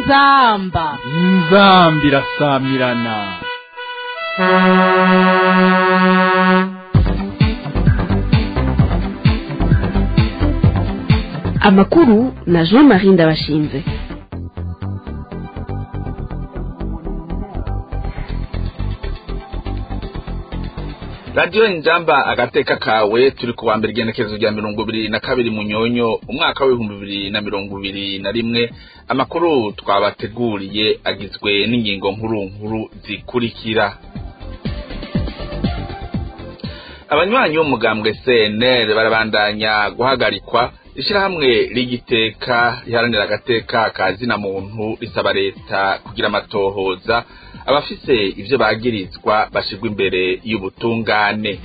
inzamba inzambi irasamirana amakuru na jean marie ndabashinze radiyo injamba agateka kawe turi ku wa mbere igenekerezo rya mirongo ibiri na kabiri munyonyo umwaka w'ibihumbi bibiri na mirongo ibiri na rimwe amakuru twabateguriye agizwe n'ingingo nkuru nkuru zikurikira abanywanyi b'umugambwe cnr barabandanya guhagarikwa ishyirahamwe rigiteka riharanira agateka ka zina muntu risaba leta kugira amatohoza abafise ivyo bagirizwa bashirwa imbere y'ubutungane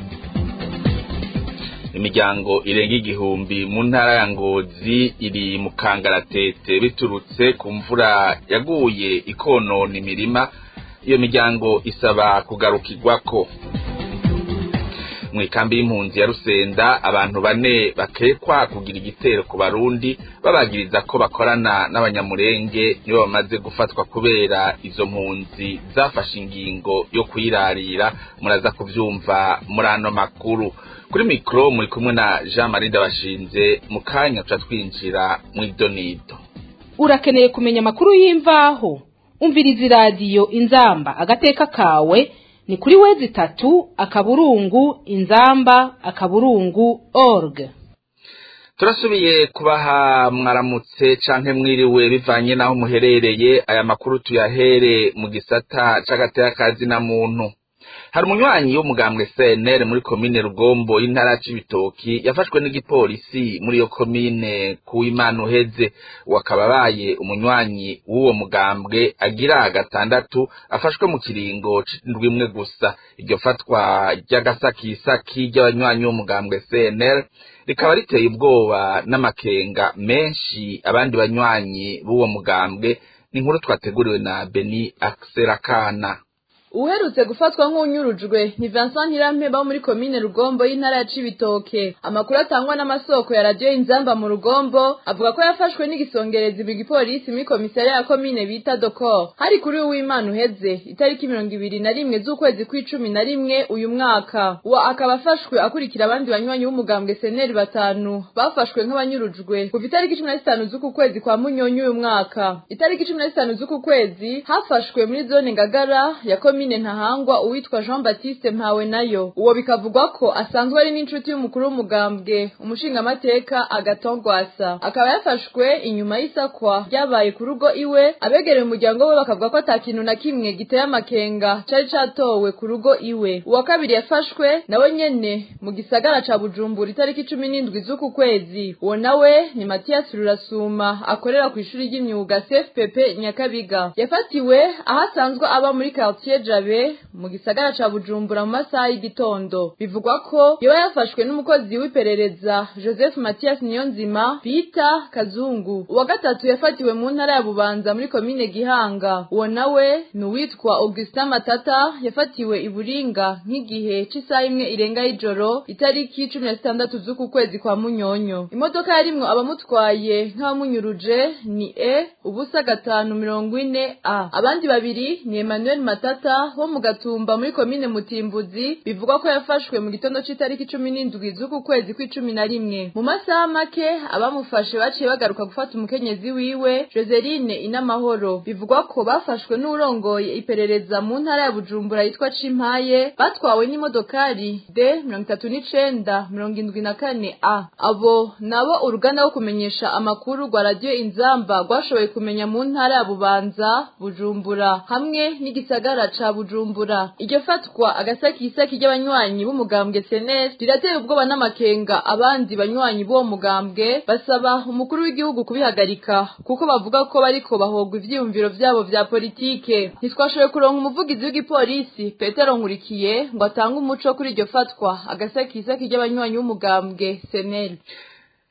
imiryango irenga igihumbi mu ntara ya ngozi iri mu kangaratete biturutse ku mvura yaguye ikonona imirima iyo miryango isaba kugarukirwako mw'ikambi y'impunzi ya rusenda abantu bane bakekwa kugira igitero ku barundi babagiriza ko bakorana n'abanyamurenge nibo bamaze gufatwa kubera izo mpunzi zafashe ingingo yo kuyirarira muraza kuvyumva muri ano makuru kuri mikoro muri kumwe na jean marie ndabashinze mu kanya tuca twinjira mw'idonido urakeneye kumenya amakuru y'imvaho umviriza iradiyo inzamba agateka kawe ni kuri wezi itatu akaburungu inzamba akaburungu org turasubiye kubaha mwaramutse canke mwiriwe bivanye n'aho muherereye aya makuru tuyahere mu gisata c'agateka ka zina muntu hari umunywanyi w'umugambwe CNL muri komine Rugombo y'intara c'ibitoki yafashwe n'igipolisi muri iyo komine ku Imana uheze wakaba baye umunywanyi w'uwo mugambwe agira gatandatu afashwe mu kiringo c'indwi imwe gusa iryo fatwa ry'agasakisaki ry'abanywanyi b'umugambwe CNL rikaba riteye ubwoba n'amakenga menshi abandi banywanyi b'uwo mugambwe ni inkuru twateguriwe na Beni Akserakana uherutse gufatwa nk'unyurujwe ni Vincent Ntirampeba wo muri komine Rugombo y'intara ya Cibitoke amakuru atangwa n'amasoko ya radio Inzamba mu Rugombo avuga ko yafashwe n'igisongerezi mu gipolisi muri komisariya ya komine bita Dokor hari kuri uw'Imana uheze itariki mirongo ibiri na rimwe z'ukwezi kw'icumi na rimwe uyu mwaka uwo akaba afashwe akurikira abandi banywanyi b'umugambwe seneri batanu bafashwe nk'abanyurujwe kuva itariki cumi na zitanu z'uku kwezi kwa Munyonyi uyu mwaka itariki cumi na zitanu z'uku kwezi hafashwe muri zone Ngagara ya komine komine ntahangwa uwitwa Jean Baptiste Mpawe nayo uwo bikavugwa ko asanzwe ari n'inshuti y'umukuru w'umugambwe umushingamateka agatongwasa akaba yafashwe inyuma y'isakwa ryabaye ku rugo iwe abegereye umuryango we bakavuga ko ata kintu na kimwe giteye amakenga cari catowe ku rugo iwe uwa kabiri yafashwe nawe nyene mu gisagara ca Bujumbura itariki cumi n'indwi z'uku kwezi uwo nawe ni Mathias Rurasuma akorera kw'ishuri ry'imyuga CFPP Nyakabiga yafatiwe aho asanzwe aba muri quartier jabe mu gisagara ca Bujumbura mu masaha y'igitondo bivugwa ko yoba yafashwe n'umukozi w'iperereza Joseph Mathias Niyonzima bita Kazungu uwa gatatu yafatiwe mu ntara ya Bubanza muri komine Gihanga uwo nawe ni uwitwa Augustin Matata yafatiwe i Buringa nk'igihe c'isaha imwe irenga y'ijoro itariki cumi na zitandatu z'uku kwezi kwa Munyonyo imodoka yarimwo abamutwaye nk'abamunyuruje ni E ubusa gatanu mirongo ine A abandi babiri ni Emmanuel Matata wo mu gatumba muri komine Mutimbuzi bivugwa ko yafashwe mu gitondo c'itariki cumi n'indwi z'uku kwezi kw'icumi na rimwe mu masaha make abamufashe baciye bagaruka gufata umukenyezi wiwe Joseline Inamahoro bivugwa ko bafashwe n'urongoye iperereza mu ntara ya Bujumbura yitwa Cimpaye batwawe n'imodokari D mirongo itatu n'icenda mirongo indwi na kane A abo nabo uruganda rwo kumenyesha amakuru rwa radio Inzamba rwashoboye kumenya mu ntara ya Bubanza Bujumbura hamwe n'igisagara ca Bujumbura iryo fatwa agasakisaki ry'abanywanyi b'umugambwe CNL rirateye ubwoba n'amakenga abandi banywanyi b'uwo mugambwe basaba umukuru w'igihugu kubihagarika kuko bavuga ko bariko bahogwa ivyiyumviro vyabo vya politike ntitwashoboye kuronka umuvugizi w'igipolisi Petero Nkurikiye ngo atange umuco kuri iryo fatwa agasakisaki ry'abanywanyi b'umugambwe CNL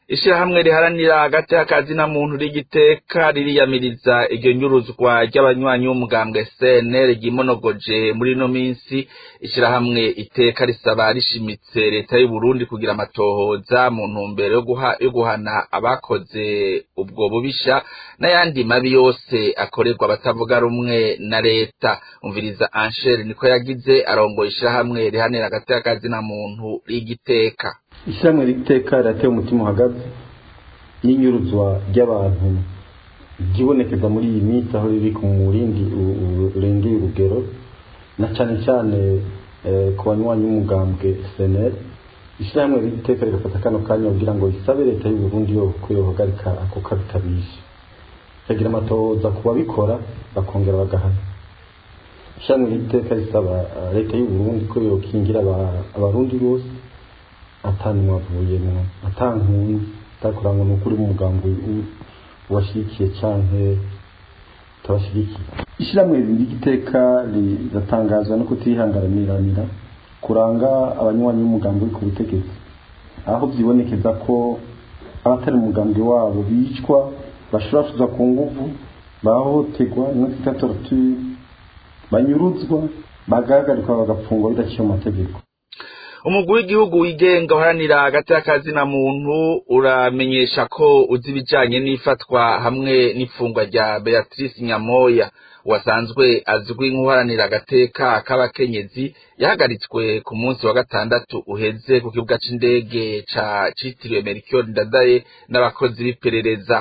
ishirahamwe riharanira hagati y'akazi na muntu rigiteka ririyamiriza iryo nyuruzwa ry'abanywanyi b'umugambwe CNL ryimonogoje muri ino minsi ishirahamwe iteka risaba rishimitse leta y'u Burundi kugira amatohoza mu ntumbero yo guha yo guhana abakoze ubwo bubisha n'ayandi mabi yose akorerwa abatavuga rumwe na leta umviriza Angel niko yagize arongoye ishirahamwe riharanira hagati y'akazi na muntu rigiteka ishyirahamwe riteka rirateye umutima uhagaze n'inyuruzwa ry'abantu ryibonekeza muri iyi minsi aho riri ku murindi urengeye urugero na cyane cyane ku banywanyi b'umugambwe seneri ishyirahamwe riteka rigafata kano kanya kugira ngo risabe leta y'u Burundi yo ko yohagarika ako kabi kabishe ikagira amatohoza ku babikora bakongera bagahana ishyirahamwe riteka risaba leta y'u Burundi ko yokingira abarundi bose atanumwe avuyemwo atankunzi atakurangwa n'ukuri mu mugambi ubashigikiye canke utabashigikiye ishyirahamwe ry'igiteka riratangazwa no kutihanganiranira kuranga abanywanyi b'umugambi uri ku butegetsi aho vyibonekeza ko abatari umugambi wabo bicwa bashurashuzwa ku nguvu bahohoterwa imwe twita torture banyuruzwa bagahagarikwa bagapfungwa bidaciye mu mategeko umugwi w'igihugu wigenga uharanira hagati y'akazi na muntu uramenyesha ko uzi ibijanye n'ifatwa hamwe n'ifungwa rya beatrice nyamoya wasanzwe azwi nk'uharanira agateka k'abakenyezi yahagaritswe ku munsi wa gatandatu uheze ku kibuga c'indege ca citiriwe mercure ndadaye n'abakozi b'iperereza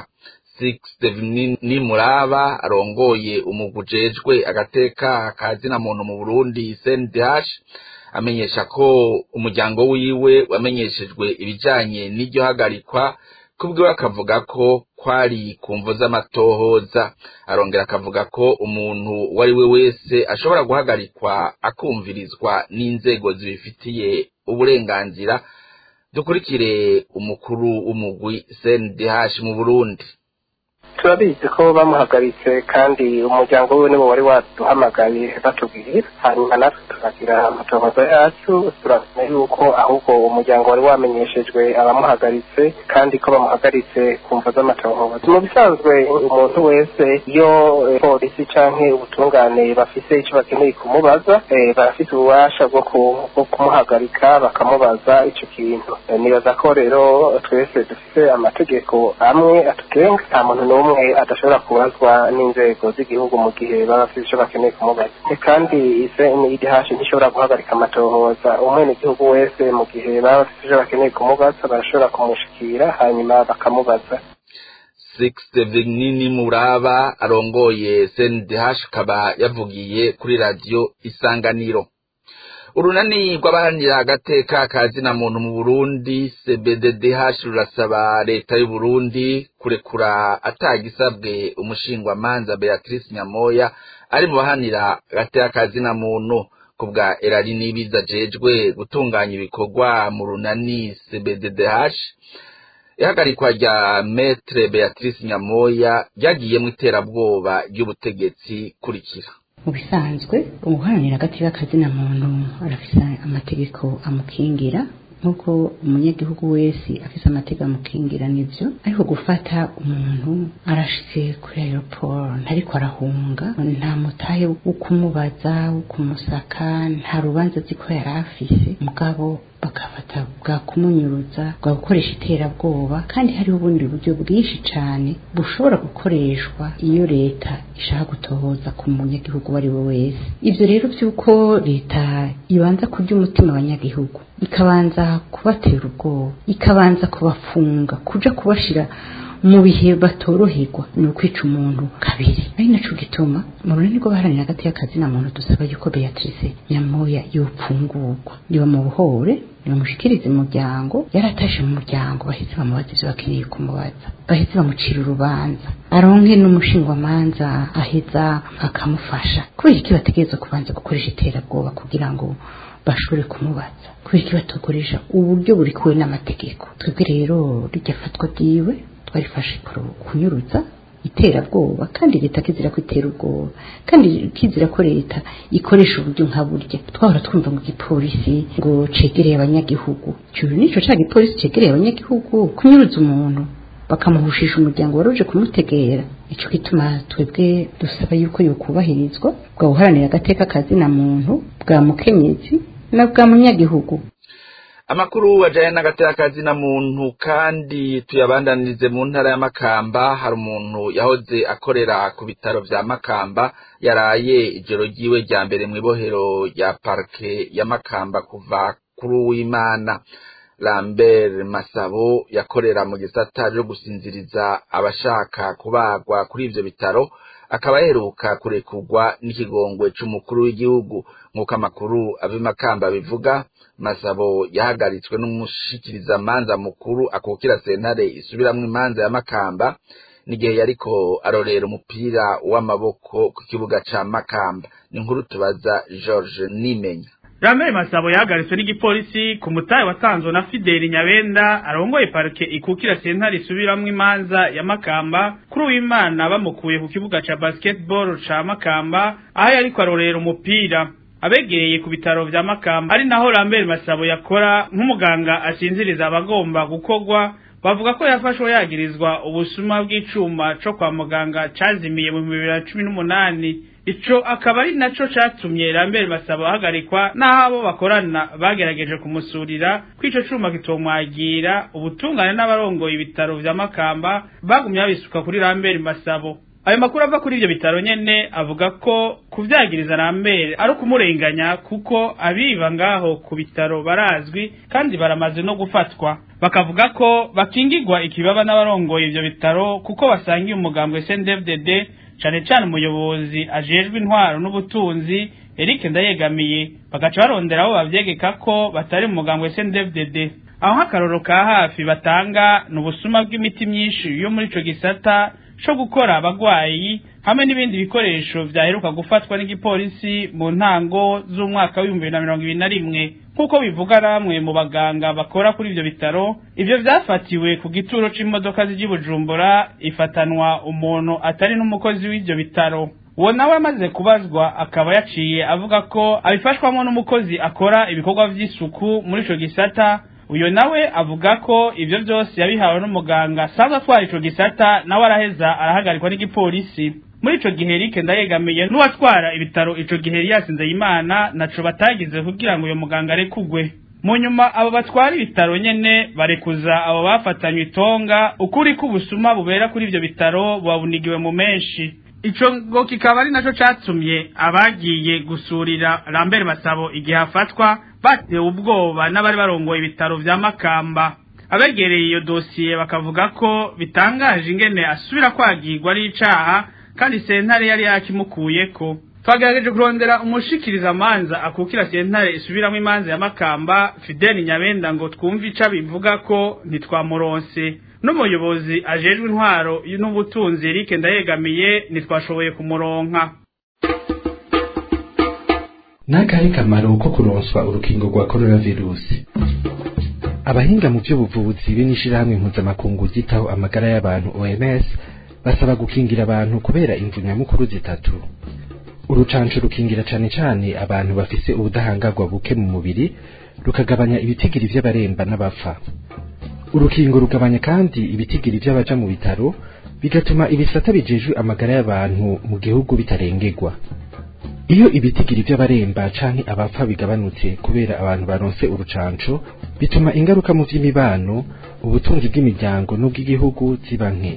ni muraba arongoye umugwi ujejwe agateka kazi na muntu mu burundi cndh amenyesha ko umuryango wiwe wamenyeshejwe ibijanye n'iryo hagarikwa kubwiwe akavuga ko kwari ku mvo z'amatohoza arongera akavuga ko umuntu uwo ari we wese ashobora guhagarikwa akumvirizwa n'inzego zibifitiye uburenganzira dukurikire umukuru w'umugwi cndh mu burundi turabizi ko bamuhagaritse kandi umuryango we nibo wari waduhamagaye batubwira hanyuma natwe tukagira amatohoza yacu turamenya yuko ahubwo umuryango wari wamenyeshejwe abamuhagaritse kandi ko bamuhagaritse ku mvo z'amatohoza mu bisanzwe umuntu wese iyo polisi canke ubutungane bafise icyo bakeneye kumubaza barafite ububasha bwo kumuhagarika bakamubaza ico kintu nibaza ko rero twese dufise amategeko amwe atugenga nta muntu n'umwe umwe adashobora kubazwa n'inzego z'igihugu mu gihe baba bafite icyo bakeneye kumubaza kandi idhashi ntishobora guhagarika amatohoza umwene igihugu wese mu gihe baba bafite icyo bakeneye kumubaza barashobora kumushikira hanyuma bakamubaza nini muraba arongoye cndh akaba yavugiye kuri radiyo isanganiro urunani rw'abaharanira agateka kazi na muntu mu burundi cbddh rurasaba leta y'u Burundi kurekura atagisabwe umushingwamanza beatrice nyamoya ari mu bahanira agateka kazi na muntu ku bwa erari n'ibiza ajejwe gutunganya ibikorwa mu runani cbddh ihagarikwa rya metre beatrice nyamoya ryagiyemo iterabwoba ry'ubutegetsi kurikira mu bisanzwe ubuharanira agati k'akazina muntu arafise amategeko amukingira nk'uko umunyagihugu wese afise amategeko amukingira nivyo ariko gufata umuntu arashitse kuri aeroport ntariko arahunga nta mutahe wo kumubaza wo kumusaka nta rubanza azi ko yari afise mugabo bakafata bwa kumunyuruza bwa gukoresha iterabwoba kandi hariho ubundi buryo bwinshi cyane bushobora gukoreshwa iyo leta ishaka gutohoza ku munyagihugu uwo ari we wese ibyo rero by'uko leta ibanza kurya umutima abanyagihugu ikabanza kubatera ubwoba ikabanza kubafunga kuja kubashira mu bihe batoroherwa ni ukwica umuntu kabiri ari naco gituma mu runini rw'abaharanira hagati y'akazi na muntu dusaba yuko beatrice nyamoya yopfungurwa niba mu buhore nibamushikirize umuryango yaratashe mu muryango bahise bamubaza ivyo bakeneye kumubaza bahise bamucira urubanza aronke n'umushingwamanza aheza akamufasha kubera iki bategereza kubanza gukoresha iterabwoba kugira ngo bashobore kumubaza kubera iki batokoresha uburyo buri kuwe n'amategeko twebwe rero rijya fatwa ryiwe twarifashe kunyuruza iterabwoba kandi leta kizira ko itera ubwoba kandi kizira ko leta ikoresha uburyo nka burya twahora twumva ngo igipolisi ngo cegereye abanyagihugu ico nico ca gipolisi cegereye abanyagihugu kunyuruza umuntu bakamuhushisha umuryango wari uje kumutegera ico gituma twebwe dusaba yuko yokubahirizwa bwa guharanira agateka kazina muntu bwa mukenyezi na bwa munyagihugu amakuru ajanye n'agatekazi na muntu kandi tuyabandanirize mu ntara ya Makamba hari umuntu yahoze akorera ku bitaro vya Makamba yaraye ijoro ryiwe rya mbere mw'ibohero rya parke ya Makamba kuva kuri uwimana Lambert Masabo yakorera mu gisata cyo gusinziriza abashaka kubagwa kuri ivyo bitaro akaba yaheruka kurekurwa n'ikigongwe c'umukuru w'igihugu nk'uko amakuru abimakamba bivuga masabo yahagaritswe n'umushikirizamanza mukuru akukira sentare isubiramwo imanza ya makamba n'igihe yariko arorera umupira w'amaboko ku kibuga ca makamba ni inkuru tubaza george nimenya Lambert Masabo yahagaritswe n'igipolisi ku mutahe watanzwe na Fideli Nyabenda arongoye parike ikukira sentare isubiramwo imanza ya Makamba kuri uwimana bamukuye ku kibuga ca basketball ca Makamba aho yariko arorera umupira abegereye ku bitaro vya Makamba ari naho Lambert Masabo yakora nk'umuganga asinziriza abagomba gukorwa bavuga ko yafashwe yagirizwa ubusuma bw'icuma co kwa muganga cazimiye mu bibiri na cumi n'umunani ico akaba ari naco catumye Lambert Masabo ahagarikwa n'aho abo bakorana bagerageje kumusurira ko ico cuma kitomwagira ubutungane n'abarongoye ibitaro vya Makamba bagumye babisuka kuri Lambert Masabo ayo makuru ava kuri ivyo bitaro nyene avuga ko kuvyagiriza Lambert ari ukumurenganya kuko abiba ngaho ku bitaro barazwi kandi baramaze no gufatwa bakavuga ko bakingirwa ikibaba n'abarongoye ivyo bitaro kuko basangiye umugambwe CNDD-FDD cane cane umuyobozi ajejwe intwaro n'ubutunzi Eric Ndayegamiye bagaca barondera abo bavyegeka ko batari mu mugambwe CNDD-FDD aho nk'akaroro ka hafi batanga ni ubusuma bw'imiti myinshi yo muri ico gisata co gukora abagwayi hamwe n'ibindi bikoresho vyaheruka gufatwa n'igipolisi mu ntango z'umwaka w'ibihumbi bibiri na mirongo ibiri na rimwe nk'uko bivuga namwe mu baganga bakora kuri ivyo bitaro ivyo vyafatiwe ku gituro c'imodoka z'i Bujumbura ifatanwa umuntu atari n'umukozi w'ivyo bitaro uwo nawe amaze kubazwa akaba yaciye avuga ko abifashwamo n'umukozi akora ibikorwa vy'isuku muri ico gisata uyo nawe avuga ko ivyo vyose yabihawe n'umuganga asanzwe atwara ico gisata nawe araheza arahagarikwa n'igipolisi muri ico gihe Eric ndayegamiye n'uwatwara ibitaro ico gihe yari yasinze imana naco batagize kugira ngo uyo muganga arekugwe mu nyuma abo batwara ibitaro nyene barekuza abo bafatanywe itonga ukuri k'ubusuma bubera kuri ivyo bitaro bwabunigiwe mu menshi ico ngo kikaba ari naco catumye abagiye gusurira Lambert Masabo igihe afatwa batewe ubwoba n'abari barongoye ibitaro vya Makamba abegereye iyo dosiye bakavuga ko bitangaje ingene asubira kwagirwa n'icaha kandi sentare yari yakimukuyeko twagerageje kurondera umushikiriza amanza akukira sentare isubiramo imanza ya Makamba Fidel Nyabenda ngo twumve ica bivuga ko ntitwamuronse n'umuyobozi ajejwe intwaro n'ubutunzi Eric Ndayegamiye ntitwashoboye kumuronka n'akahe kamaro ko kuronswa urukingo rwa coronavirusi abahinga mu by'ubuvuzi be n'ishirahamwe mpuzamakungu ryitaho amagara y'abantu OMS basaba gukingira abantu kubera imvu nyamukuru zitatu urucanco rukingira cane cane abantu bafise ubudahangarwa buke mu mubiri rukagabanya ibitigiri vy'abaremba n'abapfa urukingo rugabanya kandi ibitigiri vy'abaja mu bitaro bigatuma ibisata bijejwe amagara y'abantu mu gihugu bitarengerwa iyo ibitigiri vy'abaremba canke abapfa bigabanutse kubera abantu baronse urucanco bituma ingaruka mu vy'imibano ubutunzi bw'imiryango n'ubw'igihugu ziba nke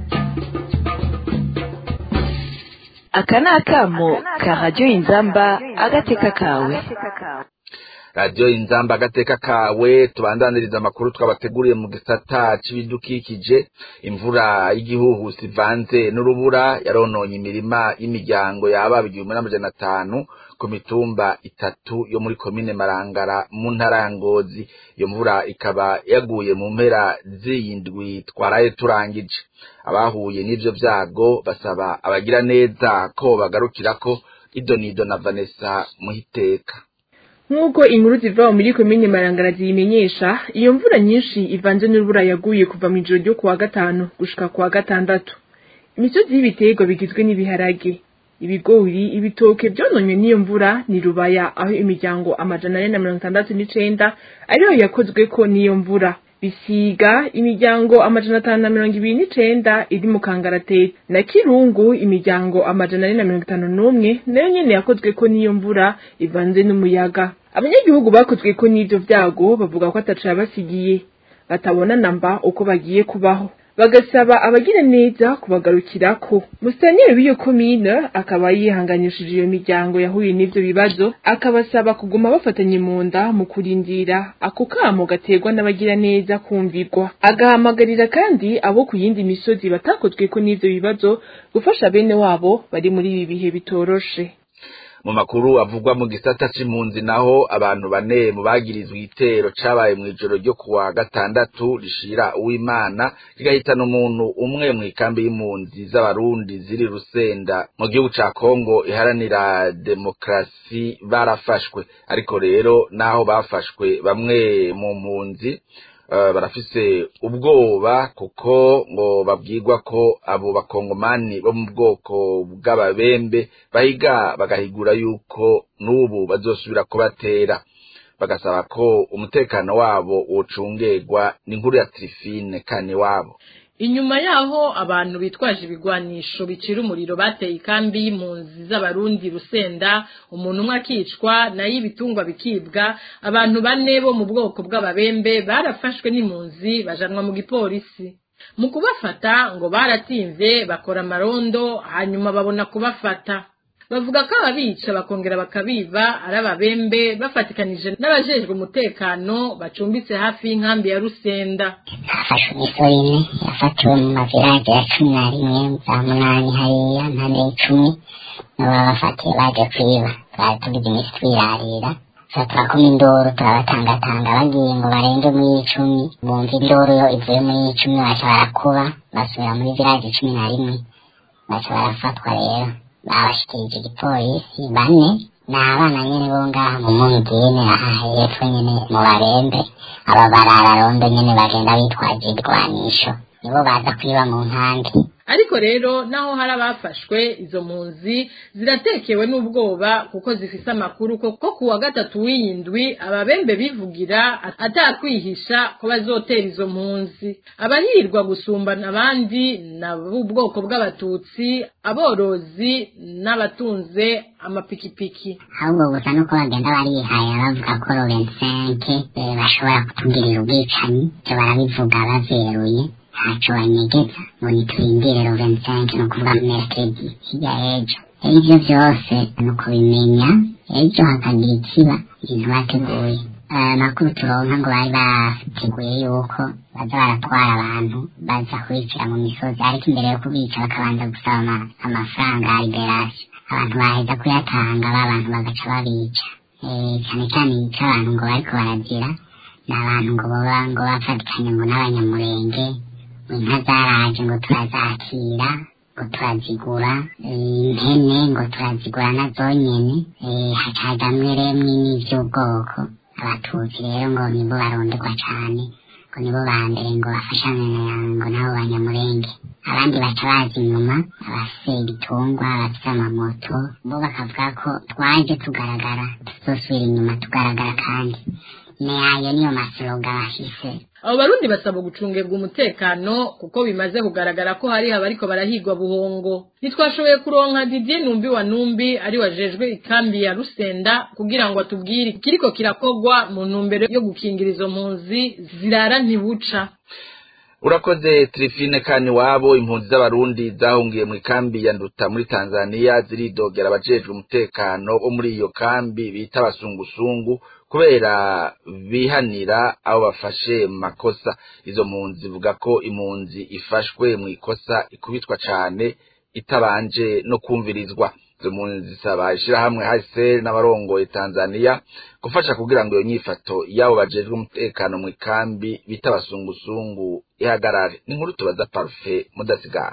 aka ni akamo ka radiyo inzamba agateka kawe radiyo inzamba agateka kawe tubandaniriza amakuru twabateguriye mu gisata c'ibidukikije imvura y'igihuhusi ivanze n'urubura yarononye imirima y'imiryango yaba igihumbi n'amajana atanu ku mitumba itatu yo muri komine marangara mu ntara ya ngozi iyo mvura ikaba yaguye mu mpera z'iyindwi twaraye turangije abahuye n'ivyo vyago basaba abagira neza ko bagarukirako idonido na vanessa muhiteka nk'uko inkuru ziva muri komine marangara ziyimenyesha iyo mvura nyinshi ivanze n'urubura yaguye kuva mu ijoro ryo kuwa gatanu gushika kuwa gatandatu imisozi y'ibiterwa bigizwe n'ibiharage ibigori ibitoke byononywe n'iyo mvura ni rubaya aho imiryango amajana ane na mirongo itandatu n'icenda ariyo yakozweko n'iyo mvura bisiga imiryango amajana atanu na mirongo ibiri n'icenda iri mu kangaratete na kirungu imiryango amajana ane na mirongo itanu n'umwe nayo nyene yakozweko n'iyo mvura ivanze n'umuyaga abanyagihugu bakozweko n'ivyo vyago bavuga ko ataco yabasigiye batabona namba uko bagiye kubaho bagasaba abagira neza kubagarukirako musitanteri w'iyo komine akaba yihanganishije iyo miryango yahuye n'ivyo bibazo akabasaba kuguma bafatanye mu nda mu kurindira ako kamo gaterwa n'abagira neza kumvirwa agahamagarira kandi abo ku yindi misozi batakozweko n'ivyo bibazo gufasha bene wabo bari muri ibi bihe bitoroshe mu makuru avugwa mu gisata c'impunzi naho abantu bane mu bagirizwe igitero cabaye mw'ijoro ryo kuwa gatandatu rishira uwimana rigahitana umuntu umwe mw'ikambi y'impunzi z'abarundi ziri rusenda mu gihugu ca kongo iharanira demokarasi barafashwe ariko rero naho bafashwe bamwe mu mpunzi barafise ubwoba kuko ngo babwirwa ko abo bakongomani bo mu bwoko bw'ababembe bahiga bagahigura yuko n'ubu bazosubira kubatera bagasaba ko umutekano wabo wocungerwa n'inkuru ya tirifine kane wabo inyuma yaho abantu bitwaje ibigwanisho bicira umuriro bateye ikambi y'impunzi z'abarundi rusenda umuntu umwe akicwa nayo ibitungwa bikibwa abantu bane bo mu bwoko bw'ababembe barafashwe n'impunzi bajanwa mu gipolisi mu kubafata ngo baratinze bakora amarondo hanyuma babona kubafata bavuga ko ababica bakongera bakabiba ari ababembe bafatikanije n'abajejwe umutekano bacumbitse hafi y'inkambi ya rusenda hafashwe imisoro ine yafatiwe mu mavirage ya cumi na rimwe za munani hariya mpande y'icumi nibo bafatiye baje kwiba twari tugize iminsi twirarira turakoma induru turabatangatanga bagiye ngo barenge muri icumi bumva induru yo ivuye muri icumi baca barakuba basubira muri virage cumi na rimwe baca barafatwa rero babashikirije igipolisi bane ni abana nyene bo ngaha mu mungine aha hepfo nyene mu barembe aba barararondo nyene bagenda bitwaje ibigwanisho nibo baza kwiba mu nkambi ariko rero naho hari abafashwe izo mpunzi ziratekewe n'ubwoba kuko zifise amakuru ko ko kuwa gatatu w'iyindwi ababembe bivugira atakwihisha ko bazotera izo mpunzi abahirwa gusumbana abandi na b'ubwoko bw'abatutsi aborozi n'abatunze amapikipiki ahubwo gusa nuko bagenda barihaye bavuga ko rovensenke bashobora kutugirira ubwicanyi ivyo barabivuga baveruye ntaco banyegeza ngo niturindire rovensenke ni ukuvuga merekedi hirya ejo ivyo vyose ni ukubimenya ejo hakagira ikiba ibintu bateguye amakuru turonka ngo bari bateguye yuko baza baratwara abantu baza kubicira mu misozi ariko imbere yo kubica bakabanza gusaba amafaranga ya liberasiyo abantu baheza kuyatanga ba bantu bagaca babica cyane cyane ico abantu ngo bariko baragira ni abantu ngo boba ngo bafatikanye ngo n'abanyamurenge inka zaraje ngo turazakira ngo turazigura impene ngo turazigura na zonyene hacazamwe remwe n'ivy'ubwoko abatutsi rero ngo nibo baronderwa cane ngo nibo ba mbere ngo bafashanye ngo nabo banyamurenge abandi baca baza inyuma abafise ibitungwa abafise amamoto bo bakavuga ko twaje tugaragara tuzosubira inyuma tugaragara kandi nayo niyo masloga bafise abo barundi basaba gucungerwa umutekano kuko bimaze kugaragara ko hari abariko barahigwa buhongo ntitwashoboye kuronka Didier Numbi wa Numbi ari wajejwe ikambi ya Rusenda kugira ngo atubwire kiriko kirakogwa mu ntumbero yo gukingira izo mpunzi zirara ntibuca urakoze Trifine kani wabo impunzi z'abarundi zahungiye mu ikambi ya Nduta muri Tanzania ziridogera abajejwe umutekano bo muri iyo kambi bita abasungusungu kubera bihanira abo bafashe mu makosa izo mpunzi zivuga ko impunzi ifashwe mu ikosa ikubitwa cane itabanje no kumvirizwa izo mpunzi zisaba ishirahamwe HCR n'abarongoye Tanzania gufasha kugira ngo iyo nyifato yabo bajejwe umutekano mu ikambi bita abasungusungu ihagarare ni inkuru tubaza Parfait mudasigana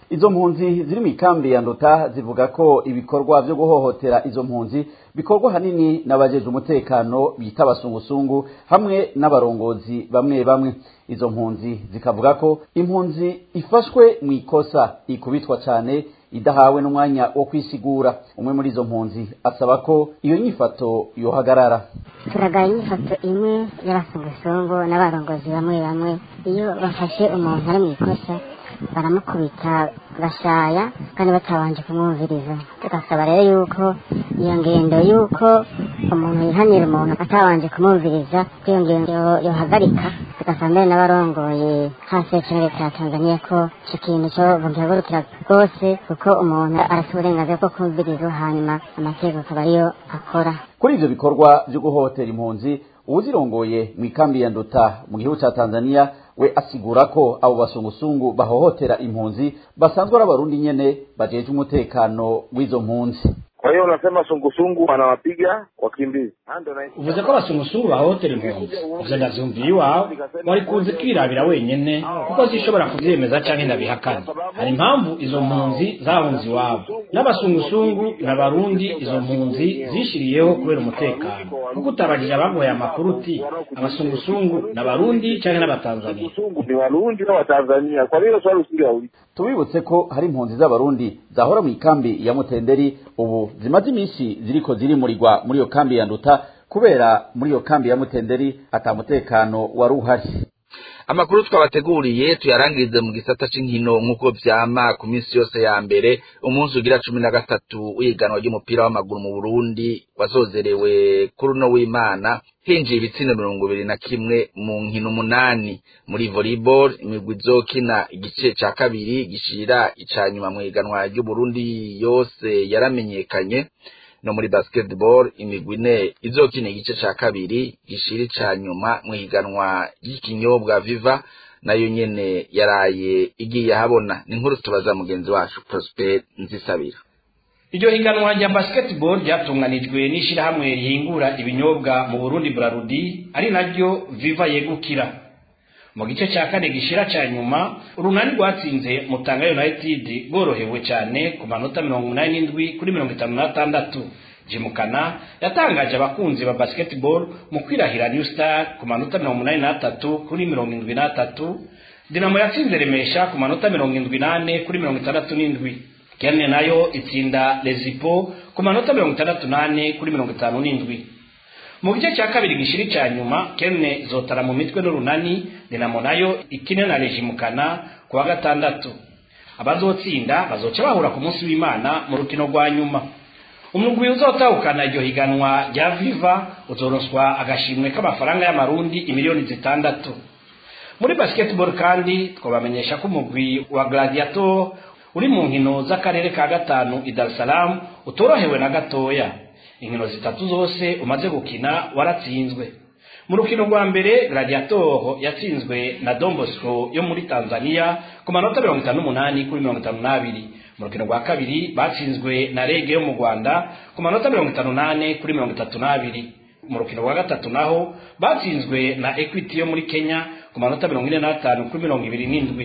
izo mpunzi ziri mu ikambi ya nduta zivuga ko ibikorwa vyo guhohotera izo mpunzi bikorwa hanini n'abajeje umutekano bita abasungusungu hamwe n'abarongozi bamwe bamwe izo mpunzi zikavuga ko impunzi ifashwe mu ikosa ikubitwa cane idahawe n'umwanya wo kwisigura umwe muri izo mpunzi asaba ko iyo nyifato yohagarara turagaya inyifato imwe y'abasungusungu n'abarongozi bamwe bamwe iyo bafashe umuntu ari mu ikosa baramukubita gashaya kandi batabanje kumwumviriza tugasaba rero yuko iyo ngendo yuko umuntu yihanira umuntu atabanje kumwumviriza ko iyo ngendo yohagarika tugasaba mbere n'abarongoye hasi ya leta ya tanzania ko icyo kintu cyo bagihagurukira rwose kuko umuntu arasa uburenganzira bwo kumvirizwa hanyuma amategeko akaba ariyo akora kuri ivyo bikorwa vyo guhohotera impunzi uwuzirongoye mu ikambi ya nduta mu gihugu ca tanzania we asigura ko abo basungusungu bahohotera impunzi basanzwe ari abarundi nyene bajeje umutekano w'izo mpunzi Kwa hiyo unasema sungusungu wanawapiga wakimbizi. uvuze ko abasungusungu bahohotera impunzi ivyo ndavyumviye iwawe wari kunze kwirabira wenyene kuko zishobora kuvyemeza canke ndabihakana hari impamvu izo mpunzi zahunze iwabo n'abasungusungu n'abarundi izo mpunzi zishiriyeho kubera umutekano kuko utabajije abaguhaye amakuru uti abasungusungu n'abarundi canke n'abatanzania Ni Warundi na Watanzania. Kwa hiyo swali usingeuliza. tubibutse ko hari impunzi z'abarundi zahora mu ikambi ya mutenderi ubu zimaze iminsi ziriko zirimurirwa muri iyo kambi ya nduta kubera muri iyo kambi ya mutenderi ata mutekano wari uhari amakuru twabateguriye tuyarangirize mu gisata c'inkino nk'uko vyama ku minsi yose ya mbere umunsi ugira cumi na gatatu w'ihiganwa ry'umupira w'amaguru mu burundi wazozerewe kuri uno w'imana hinjiye ibitsindo mirongo ibiri na kimwe mu nkino umunani muri volleyball imigwi izokina igice ca kabiri gishira ica nyuma mu higanwa ry'uburundi yose yaramenyekanye no muri basketball imigwi ine izokina igice ca kabiri gishira ica nyuma mu higanwa ry'ikinyobwa viva nayo nyene yaraye igiye habona ni inkuru tubaza mugenzi wacu Prosper Nzisabira iryo higanwa rya basketball ryatunganijwe n'ishirahamwe rihingura ibinyobwa mu Burundi Brarudi ari naryo Viva yegukira mu gice cya kane gishira ca nyuma urunani rwatsinze Mutanga United borohewe cyane ku manota mirongo umunani n'indwi kuri mirongo itanu n'atandatu Jimukana yatangaje abakunzi ba basketball mu kwirahira New Star ku manota mirongo umunani n'atatu kuri mirongo indwi n'atatu Dinamo yatsinze Remesha ku manota mirongo indwi n'ane kuri mirongo itandatu n'indwi Kerne nayo itsinda Lezipo ku manota mirongo itandatu n'ane kuri mirongo itanu n'indwi mu gice cya kabiri gishiri cya nyuma Kerne izotara mu mitwe n'urunani Dinamo nayo ikine na Regimukana ku wa gatandatu abazotsinda bazoca bahura ku munsi w'Imana mu rukino rwa nyuma umugwi uzotahukana iryo higanwa rya Viva uzoronswa agashimwe k'amafaranga y'amarundi imiliyoni zitandatu muri basketball kandi twabamenyesha ko umugwi wa Gladiator uri mu nkino z'akarere ka gatanu i Dar es Salaam utorohewe na gatoya inkino zitatu zose umaze gukina waratsinzwe mu rukino rwa mbere Gladiator yatsinzwe na Don Bosco yo muri Tanzania ku manota mirongo itanu n'umunani kuri mirongo itanu n'abiri mu rukino rwa kabiri batsinzwe na Rege yo mu Rwanda ku manota mirongo itanu n'ane kuri mirongo itatu n'abiri mu rukino rwa gatatu naho batsinzwe na Equity yo muri Kenya ku manota mirongo ine n'atanu kuri mirongo ibiri n'indwi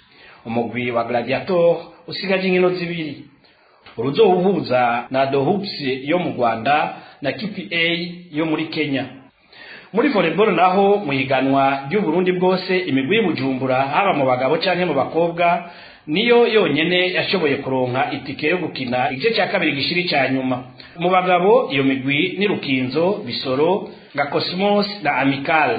umugwi wa Gladiator usigaje inkino zibiri uruzowuhuza na The Hoops yo mu Rwanda na KPA yo muri Kenya muri volleyball naho mu higanwa ry'u Burundi bwose imigwi y'Ubujumbura haba mu bagabo canke mu bakobwa niyo yonyene yashoboye kuronka itike yo gukina igice cya kabiri gishiri cya nyuma mu bagabo iyo migwi ni Rukinzo Bisoro nga Cosmos na Amical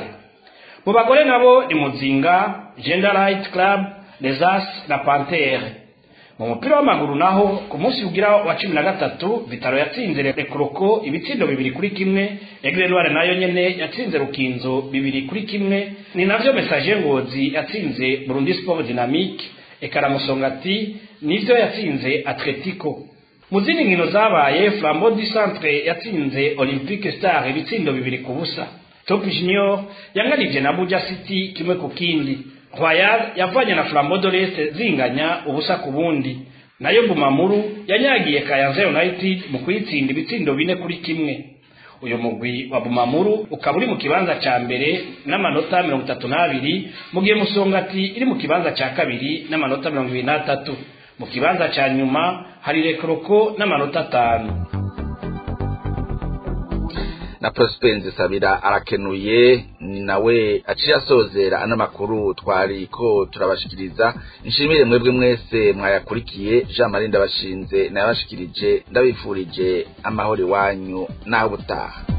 mu bagore nabo ni Muzinga Gender Right Club Lesas na Panthère mu mupira w'amaguru naho ku munsi ugira wa cumi na gatatu vitaro yatsinze rekoroko ibitsindo bibiri kuri kimwe egrenware nayo nyene yatsinze rukinzo bibiri kuri kimwe ni navyo message ngozi yatsinze burundi sport dynamique ekaramusongati nivyo yatsinze atletico mu zindi nkino zabaye flambeau du centre yatsinze olympique star ibitsindo bibiri ku busa top junior yanganije na buja city kimwe ku kindi Royal yavanye na Flambeau de l'Est zinganya ubusa ku bundi nayo Bumamuru yanyagiye Kayanza United mu kuyitsinda ibitsindo bine kuri kimwe uyu mugwi wa Bumamuru ukaba uri mu kibanza ca mbere n'amanota mirongo itatu n'abiri mu gihe Musongati iri mu kibanza ca kabiri n'amanota mirongo ibiri n'atatu mu kibanza ca nyuma hari rekoroko n'amanota atanu na Prosper Sabira arakenuye ni nawe aciye asozera ano makuru twari ko turabashikiriza nshimire mwebwe mwese mwayakurikiye Jean Marie ndabashinze nayabashikirije ndabifurije amahoro iwanyu naho butaha